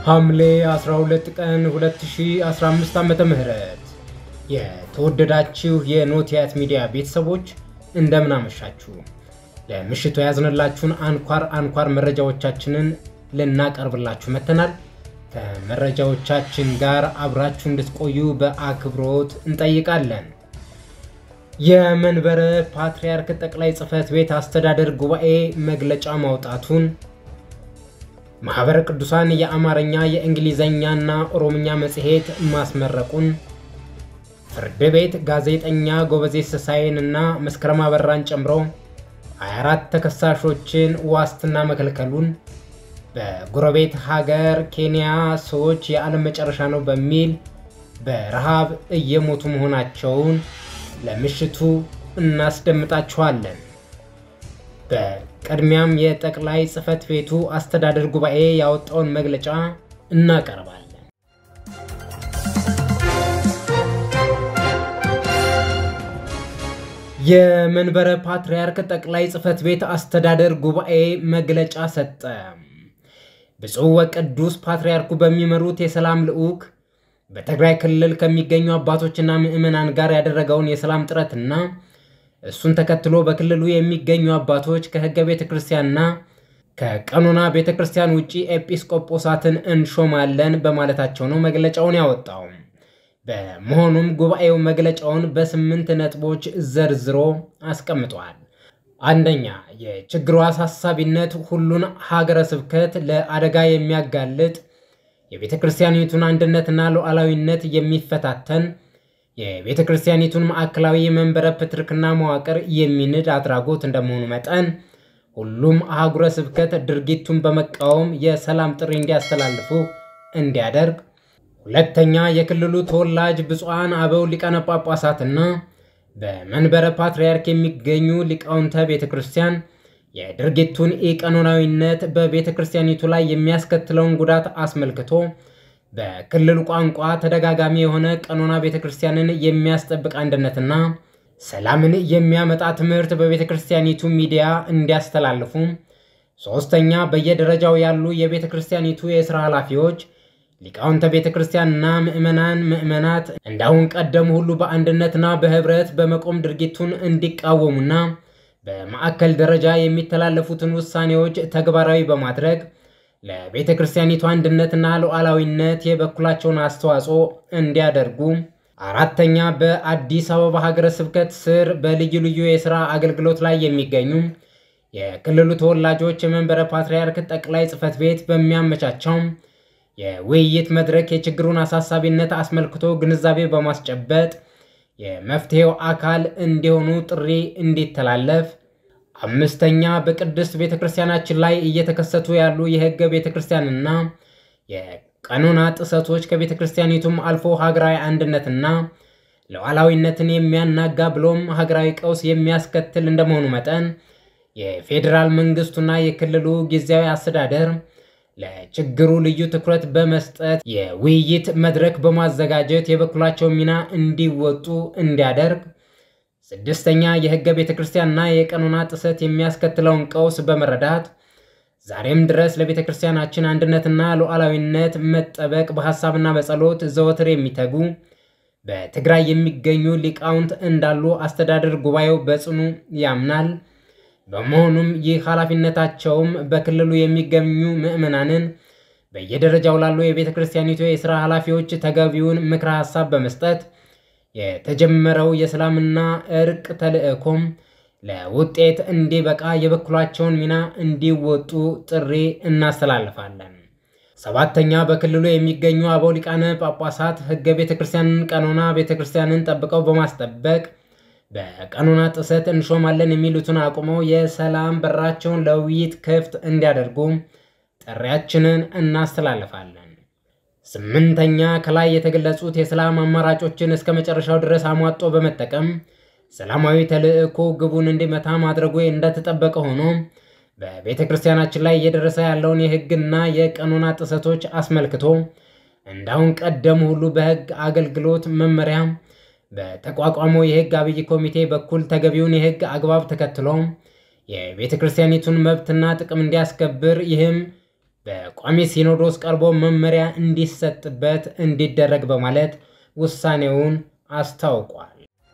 ሐምሌ 12 ቀን 2015 ዓመተ ምህረት የተወደዳችሁ የኖቲያት ሚዲያ ቤተሰቦች እንደምን አመሻችሁ። ለምሽቱ ያዝንላችሁን አንኳር አንኳር መረጃዎቻችንን ልናቀርብላችሁ መጥተናል። ከመረጃዎቻችን ጋር አብራችሁ እንድትቆዩ በአክብሮት እንጠይቃለን። የመንበረ ፓትርያርክ ጠቅላይ ጽሕፈት ቤት አስተዳደር ጉባኤ መግለጫ ማውጣቱን ማህበረ ቅዱሳን የአማርኛ የእንግሊዘኛና ኦሮምኛ መጽሔት ማስመረቁን ፍርድ ቤት ጋዜጠኛ ጎበዜ ስሳይን እና መስከረም አበራን ጨምሮ 24 ተከሳሾችን ዋስትና መከልከሉን በጎረቤት ሀገር ኬንያ ሰዎች የዓለም መጨረሻ ነው በሚል በረሃብ እየሞቱ መሆናቸውን ለምሽቱ እናስደምጣችኋለን። በቅድሚያም የጠቅላይ ጽሕፈት ቤቱ አስተዳደር ጉባኤ ያወጣውን መግለጫ እናቀርባለን። የመንበረ ፓትርያርክ ጠቅላይ ጽሕፈት ቤት አስተዳደር ጉባኤ መግለጫ ሰጠ። ብፁዕ ወቅዱስ ፓትርያርኩ በሚመሩት የሰላም ልዑክ በትግራይ ክልል ከሚገኙ አባቶችና ምዕመናን ጋር ያደረገውን የሰላም ጥረትና እሱን ተከትሎ በክልሉ የሚገኙ አባቶች ከሕገ ቤተ ክርስቲያንና ከቀኖና ቤተ ክርስቲያን ውጭ ኤጲስቆጶሳትን እንሾማለን በማለታቸው ነው መግለጫውን ያወጣው። በመሆኑም ጉባኤው መግለጫውን በስምንት ነጥቦች ዘርዝሮ አስቀምጧል። አንደኛ፣ የችግሩ አሳሳቢነት ሁሉን ሀገረ ስብከት ለአደጋ የሚያጋልጥ የቤተ ክርስቲያኒቱን አንድነትና ሉዓላዊነት የሚፈታተን የቤተ ክርስቲያኒቱን ማዕከላዊ የመንበረ ፕትርክና መዋቅር የሚንድ አድራጎት እንደመሆኑ መጠን ሁሉም አህጉረ ስብከት ድርጊቱን በመቃወም የሰላም ጥሪ እንዲያስተላልፉ እንዲያደርግ። ሁለተኛ የክልሉ ተወላጅ ብፁዓን አበው ሊቃነ ጳጳሳትና በመንበረ ፓትርያርክ የሚገኙ ሊቃውንተ ቤተ ክርስቲያን የድርጊቱን ኢቀኖናዊነት በቤተ ክርስቲያኒቱ ላይ የሚያስከትለውን ጉዳት አስመልክቶ በክልሉ ቋንቋ ተደጋጋሚ የሆነ ቀኖና ቤተ ክርስቲያንን የሚያስጠብቅ አንድነትና ሰላምን የሚያመጣ ትምህርት በቤተ ክርስቲያኒቱ ሚዲያ እንዲያስተላልፉ። ሦስተኛ በየደረጃው ያሉ የቤተ ክርስቲያኒቱ የሥራ ኃላፊዎች ሊቃውንተ ቤተ ክርስቲያንና ምዕመናን ምዕመናት እንዳሁን ቀደም ሁሉ በአንድነትና በኅብረት በመቆም ድርጊቱን እንዲቃወሙና በማዕከል ደረጃ የሚተላለፉትን ውሳኔዎች ተግባራዊ በማድረግ ለቤተ ክርስቲያኒቱ አንድነትና ሉዓላዊነት የበኩላቸውን አስተዋጽኦ እንዲያደርጉ። አራተኛ በአዲስ አበባ ሀገረ ስብከት ስር በልዩ ልዩ የሥራ አገልግሎት ላይ የሚገኙ የክልሉ ተወላጆች የመንበረ ፓትርያርክ ጠቅላይ ጽሕፈት ቤት በሚያመቻቸው የውይይት መድረክ የችግሩን አሳሳቢነት አስመልክቶ ግንዛቤ በማስጨበጥ የመፍትሄው አካል እንዲሆኑ ጥሪ እንዲተላለፍ። አምስተኛ በቅድስት ቤተ ክርስቲያናችን ላይ እየተከሰቱ ያሉ የሕገ ቤተ ክርስቲያንና የቀኖና ጥሰቶች ከቤተ ክርስቲያኒቱም አልፎ ሀገራዊ አንድነትና ሉዓላዊነትን የሚያናጋ ብሎም ሀገራዊ ቀውስ የሚያስከትል እንደመሆኑ መጠን የፌዴራል መንግስቱና የክልሉ ጊዜያዊ አስተዳደር ለችግሩ ልዩ ትኩረት በመስጠት የውይይት መድረክ በማዘጋጀት የበኩላቸው ሚና እንዲወጡ እንዲያደርግ። ስድስተኛ የሕገ ቤተ ክርስቲያንና የቀኖና ጥሰት የሚያስከትለውን ቀውስ በመረዳት ዛሬም ድረስ ለቤተ ክርስቲያናችን አንድነትና ሉዓላዊነት መጠበቅ በሐሳብና በጸሎት ዘወትር የሚተጉ በትግራይ የሚገኙ ሊቃውንት እንዳሉ አስተዳደር ጉባኤው በጽኑ ያምናል። በመሆኑም ይህ ኃላፊነታቸውም በክልሉ የሚገኙ ምዕመናንን በየደረጃው ላሉ የቤተ ክርስቲያኒቱ የሥራ ኃላፊዎች ተገቢውን ምክረ ሐሳብ በመስጠት የተጀመረው የሰላምና እርቅ ተልዕኮም ለውጤት እንዲበቃ የበኩላቸውን ሚና እንዲወጡ ጥሪ እናስተላልፋለን። ሰባተኛ በክልሉ የሚገኙ አበው ሊቃነ ጳጳሳት ሕገ ቤተ ክርስቲያንን፣ ቀኖና ቤተ ክርስቲያንን ጠብቀው በማስጠበቅ በቀኖና ጥሰት እንሾማለን የሚሉትን አቁመው የሰላም በራቸውን ለውይይት ክፍት እንዲያደርጉ ጥሪያችንን እናስተላልፋለን። ስምንተኛ ከላይ የተገለጹት የሰላም አማራጮችን እስከ መጨረሻው ድረስ አሟጦ በመጠቀም ሰላማዊ ተልዕኮ ግቡን እንዲመታ ማድረጉ እንደተጠበቀ ሆኖ በቤተ ክርስቲያናችን ላይ እየደረሰ ያለውን የሕግና የቀኖና ጥሰቶች አስመልክቶ እንዳሁን ቀደም ሁሉ በሕግ አገልግሎት መመሪያ በተቋቋመው የሕግ አብይ ኮሚቴ በኩል ተገቢውን የሕግ አግባብ ተከትሎ የቤተ ክርስቲያኒቱን መብትና ጥቅም እንዲያስከብር ይህም በቋሚ ሲኖዶስ ቀርቦ መመሪያ እንዲሰጥበት እንዲደረግ በማለት ውሳኔውን አስታውቋል።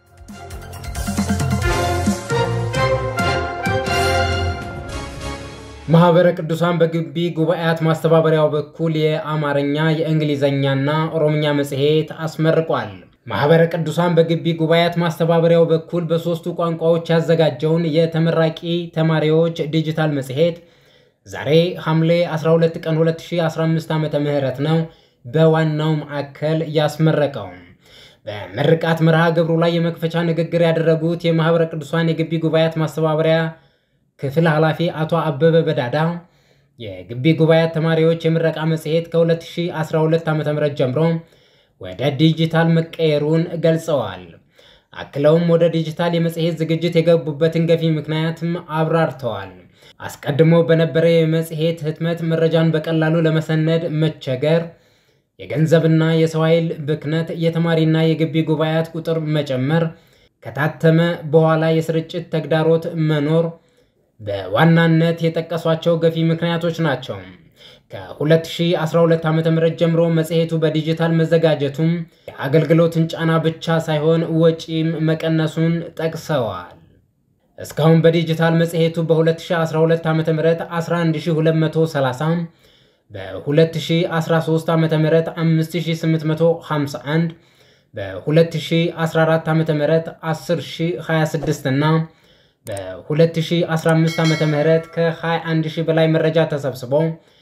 ማህበረ ቅዱሳን በግቢ ጉባኤያት ማስተባበሪያው በኩል የአማርኛ የእንግሊዝኛና ኦሮምኛ መጽሔት አስመርቋል። ማህበረ ቅዱሳን በግቢ ጉባኤያት ማስተባበሪያው በኩል በሦስቱ ቋንቋዎች ያዘጋጀውን የተመራቂ ተማሪዎች ዲጂታል መጽሔት ዛሬ ሐምሌ 12 ቀን 2015 ዓመተ ምህረት ነው በዋናው ማዕከል ያስመረቀው። በምርቃት መርሃ ግብሩ ላይ የመክፈቻ ንግግር ያደረጉት የማህበረ ቅዱሳን የግቢ ጉባኤያት ማስተባበሪያ ክፍል ኃላፊ አቶ አበበ በዳዳ የግቢ ጉባኤያት ተማሪዎች የምረቃ መጽሔት ከ2012 ዓ ም ጀምሮ ወደ ዲጂታል መቀየሩን ገልጸዋል። አክለውም ወደ ዲጂታል የመጽሔት ዝግጅት የገቡበትን ገፊ ምክንያትም አብራርተዋል። አስቀድሞ በነበረ የመጽሔት ህትመት መረጃን በቀላሉ ለመሰነድ መቸገር፣ የገንዘብና የሰው ኃይል ብክነት፣ የተማሪና የግቢ ጉባኤያት ቁጥር መጨመር፣ ከታተመ በኋላ የስርጭት ተግዳሮት መኖር በዋናነት የጠቀሷቸው ገፊ ምክንያቶች ናቸው። ከ2012 ዓ ም ጀምሮ መጽሔቱ በዲጂታል መዘጋጀቱም የአገልግሎትን ጫና ብቻ ሳይሆን ወጪም መቀነሱን ጠቅሰዋል። እስካሁን በዲጂታል መጽሔቱ በ2012 ዓ ም 11230 በ2013 ዓ ም 5851 በ2014 ዓ ም 10026 እና በ2015 ዓ ም ከ21000 በላይ መረጃ ተሰብስቦ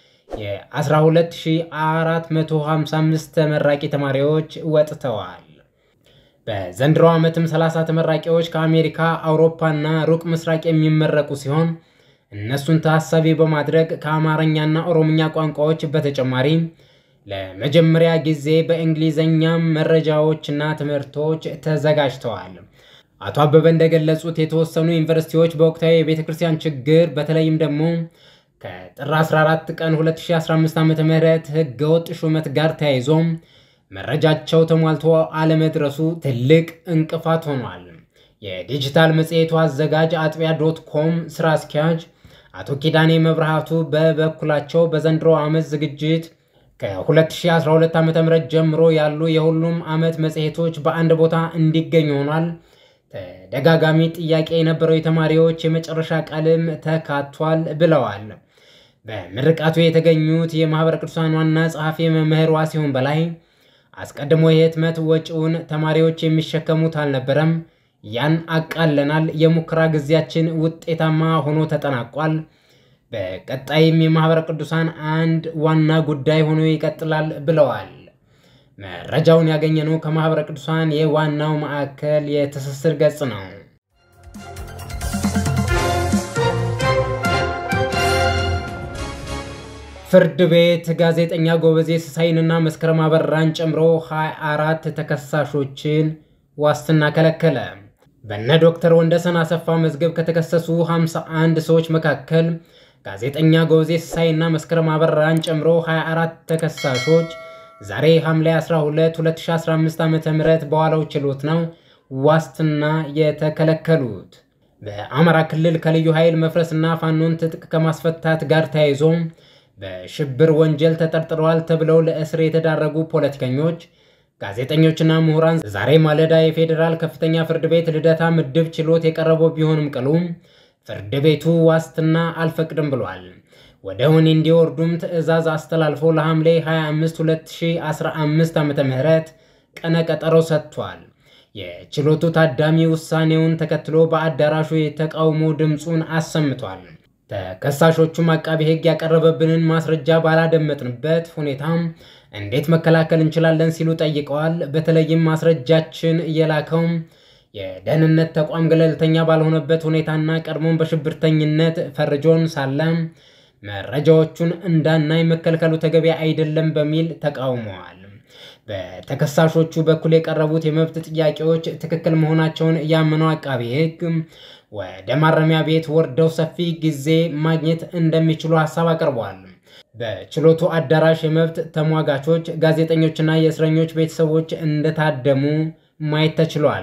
የ12455 ተመራቂ ተማሪዎች ወጥተዋል። በዘንድሮ ዓመትም 30 ተመራቂዎች ከአሜሪካ፣ አውሮፓና ሩቅ ምስራቅ የሚመረቁ ሲሆን እነሱን ታሳቢ በማድረግ ከአማርኛና ኦሮምኛ ቋንቋዎች በተጨማሪ ለመጀመሪያ ጊዜ በእንግሊዝኛም መረጃዎችና ትምህርቶች ተዘጋጅተዋል። አቶ አበበ እንደገለጹት የተወሰኑ ዩኒቨርሲቲዎች በወቅታዊ የቤተ ክርስቲያን ችግር በተለይም ደግሞ ከጥር 14 ቀን 2015 ዓ ም ህገወጥ ሹመት ጋር ተያይዞ መረጃቸው ተሟልቶ አለመድረሱ ትልቅ እንቅፋት ሆኗል። የዲጂታል መጽሔቱ አዘጋጅ አጥቢያ ዶት ኮም ስራ አስኪያጅ አቶ ኪዳኔ መብርሃቱ በበኩላቸው በዘንድሮ ዓመት ዝግጅት ከ2012 ዓ ም ጀምሮ ያሉ የሁሉም ዓመት መጽሔቶች በአንድ ቦታ እንዲገኝ ሆኗል። ተደጋጋሚ ጥያቄ የነበረው የተማሪዎች የመጨረሻ ቃልም ተካቷል ብለዋል። በምርቃቱ የተገኙት የማህበረ ቅዱሳን ዋና ጸሐፊ መምህር ዋሲሁን በላይ አስቀድሞ የህትመት ወጪውን ተማሪዎች የሚሸከሙት አልነበረም። ያን አቃለናል። የሙከራ ጊዜያችን ውጤታማ ሆኖ ተጠናቋል። በቀጣይም የማህበረ ቅዱሳን አንድ ዋና ጉዳይ ሆኖ ይቀጥላል ብለዋል። መረጃውን ያገኘነው ከማህበረ ቅዱሳን የዋናው ማዕከል የትስስር ገጽ ነው። ፍርድ ቤት ጋዜጠኛ ጎበዜ ሲሳይንና መስከረም አበራን ጨምሮ 24 ተከሳሾችን ዋስትና ከለከለ። በነ ዶክተር ወንደሰን አሰፋ መዝገብ ከተከሰሱ 51 ሰዎች መካከል ጋዜጠኛ ጎበዜ ሲሳይና መስከረም አበራን ጨምሮ 24 ተከሳሾች ዛሬ ሐምሌ 12 2015 ዓ.ም በዋለው ችሎት ነው ዋስትና የተከለከሉት። በአማራ ክልል ከልዩ ኃይል መፍረስና ፋኖን ትጥቅ ከማስፈታት ጋር ተያይዞ በሽብር ወንጀል ተጠርጥረዋል ተብለው ለእስር የተዳረጉ ፖለቲከኞች፣ ጋዜጠኞችና ምሁራን ዛሬ ማለዳ የፌዴራል ከፍተኛ ፍርድ ቤት ልደታ ምድብ ችሎት የቀረበው ቢሆንም ቅሉ ፍርድ ቤቱ ዋስትና አልፈቅድም ብሏል። ወደ ወህኒ እንዲወርዱም ትዕዛዝ አስተላልፎ ለሐምሌ 25 2015 ዓ.ም ቀነ ቀጠሮ ሰጥቷል። የችሎቱ ታዳሚ ውሳኔውን ተከትሎ በአዳራሹ የተቃውሞ ድምፁን አሰምቷል። ተከሳሾቹም አቃቢ ሕግ ያቀረበብንን ማስረጃ ባላደመጥንበት ሁኔታ እንዴት መከላከል እንችላለን ሲሉ ጠይቀዋል። በተለይም ማስረጃችን የላከው የደህንነት ተቋም ገለልተኛ ባልሆነበት ሁኔታና ቀድሞን በሽብርተኝነት ፈርጆን ሳለ መረጃዎቹን እንዳናይ መከልከሉ ተገቢ አይደለም በሚል ተቃውመዋል። በተከሳሾቹ በኩል የቀረቡት የመብት ጥያቄዎች ትክክል መሆናቸውን ያመነው አቃቢ ሕግ ወደ ማረሚያ ቤት ወርደው ሰፊ ጊዜ ማግኘት እንደሚችሉ ሀሳብ አቅርበዋል። በችሎቱ አዳራሽ የመብት ተሟጋቾች፣ ጋዜጠኞችና የእስረኞች ቤተሰቦች እንደታደሙ ማየት ተችሏል።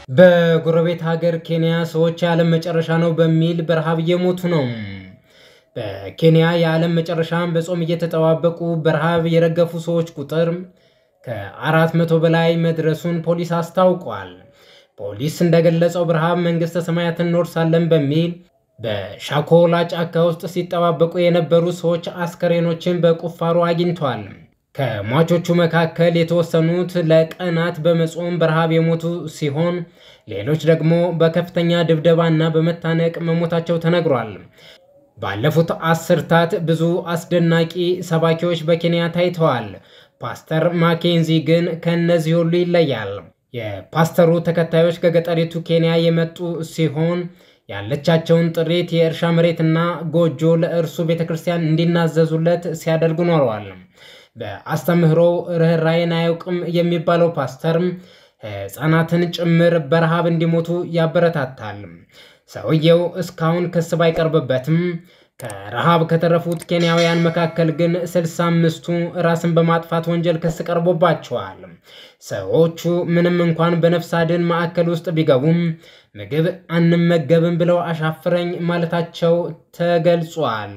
በጎረቤት ሀገር ኬንያ ሰዎች የዓለም መጨረሻ ነው በሚል በረሃብ እየሞቱ ነው። በኬንያ የዓለም መጨረሻን በጾም እየተጠባበቁ በረሃብ የረገፉ ሰዎች ቁጥር ከአራት መቶ በላይ መድረሱን ፖሊስ አስታውቋል። ፖሊስ እንደገለጸው በረሃብ መንግሥተ ሰማያትን እንወርሳለን በሚል በሻኮላ ጫካ ውስጥ ሲጠባበቁ የነበሩ ሰዎች አስከሬኖችን በቁፋሮ አግኝቷል። ከሟቾቹ መካከል የተወሰኑት ለቀናት በመጾም በረሃብ የሞቱ ሲሆን ሌሎች ደግሞ በከፍተኛ ድብደባና በመታነቅ መሞታቸው ተነግሯል። ባለፉት አስርታት ብዙ አስደናቂ ሰባኪዎች በኬንያ ታይተዋል። ፓስተር ማኬንዚ ግን ከእነዚህ ሁሉ ይለያል። የፓስተሩ ተከታዮች ከገጠሪቱ ኬንያ የመጡ ሲሆን ያለቻቸውን ጥሪት የእርሻ መሬትና ጎጆ ለእርሱ ቤተ ክርስቲያን እንዲናዘዙለት ሲያደርጉ ኖረዋል። በአስተምህሮ ርኅራኄን አያውቅም የሚባለው ፓስተርም ሕፃናትን ጭምር በረሃብ እንዲሞቱ ያበረታታል። ሰውየው እስካሁን ክስ ባይቀርብበትም ከረሃብ ከተረፉት ኬንያውያን መካከል ግን ስልሳ አምስቱ ራስን በማጥፋት ወንጀል ክስ ቀርቦባቸዋል። ሰዎቹ ምንም እንኳን በነፍስ አድን ማዕከል ውስጥ ቢገቡም ምግብ አንመገብም ብለው አሻፍረኝ ማለታቸው ተገልጿል።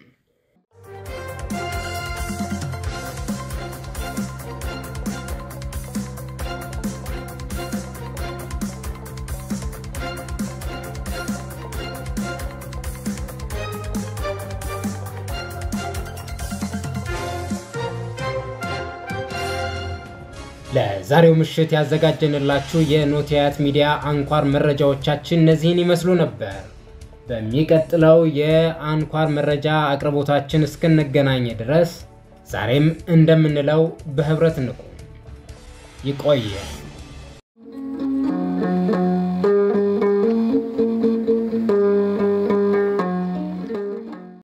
ለዛሬው ምሽት ያዘጋጀንላችሁ የኖቲያት ሚዲያ አንኳር መረጃዎቻችን እነዚህን ይመስሉ ነበር። በሚቀጥለው የአንኳር መረጃ አቅርቦታችን እስክንገናኝ ድረስ ዛሬም እንደምንለው በህብረት እንቁም። ይቆየ